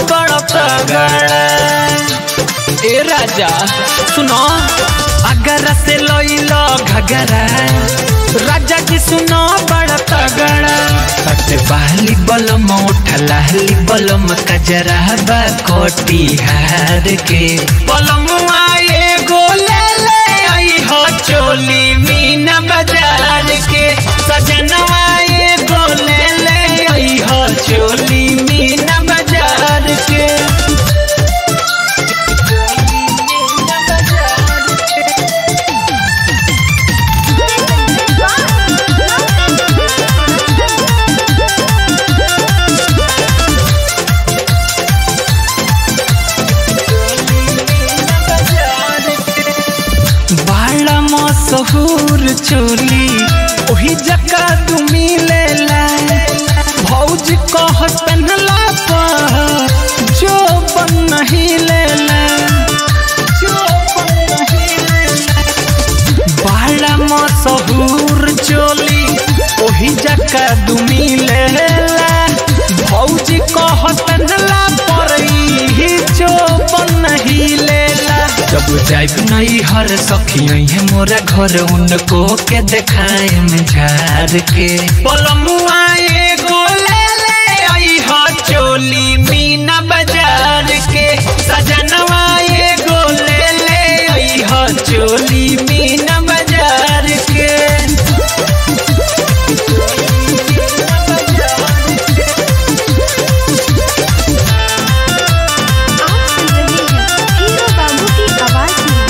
बड़ा तगड़ा ए राजा सुनो अगर से लइलो घगरा राजा जी सुनो बड़ा तगड़ा सट बहली बलम उठलाहली बलम कजरा बा कोटी हार के बलम आए गोले ले आई हो चोली मीना बाजार के सजनवा ये गोले ले आई हो चोली मीना बाजार के बड़ा मशहूर चोली ओही जका तू मिलेला भौज कह पहनला पर जो बन नहीं लेला जो बन नहीं लेला बड़ा मशहूर चोली ओही जका तू मिलेला भौज कह पहनला पर ही जो बन नहीं लेला जब जाइब नहीं हर सखी है मोरा घर उनको के देखाए में झार के पलमुआ एगो ले ले आई हो चोली मीना बाजार के सजनवा एगो ले ले आई हो चोली मीना बाजार के आप सुन रहे हैं हीरो बाबू की आवाज में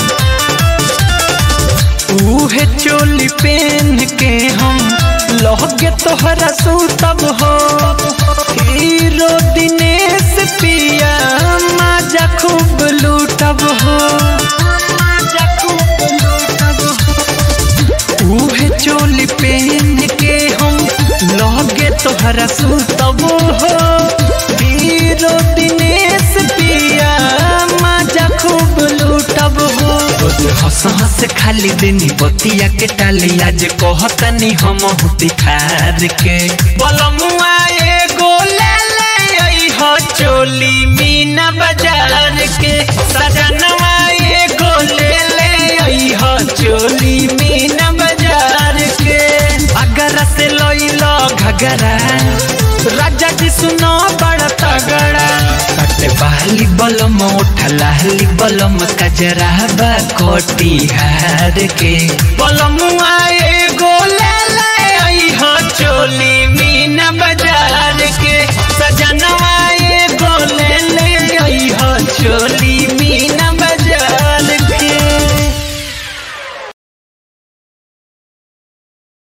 उहे चोली पहन के हम लहगे तोहरा सूतब हो हीरो दिनेश पिया माजा खूब लूटब हो माजा खूब लूटब हो उहे चोली पहन के हम लहगे तोहरा सूतब हो हीरो दिनेश पिया माजा खूब लूटब हो रोज हंस हंस खाली देनी बतिया के टाली आज कहतनी हम हुती खार के बलमुआ एगो ले ले आई हो चोली मीना बाजार के सजनवा एगो ले ले आई हो चोली मीना बाजार के अगर से लइलो घगरा राजा जी सुनो बड़ा तगड़ा कटे बहली बलम उठलाहली बलम कजरा बा कोटी हार के बलम आए गोले ले आई हो चोली मीना बाजार के सजनवा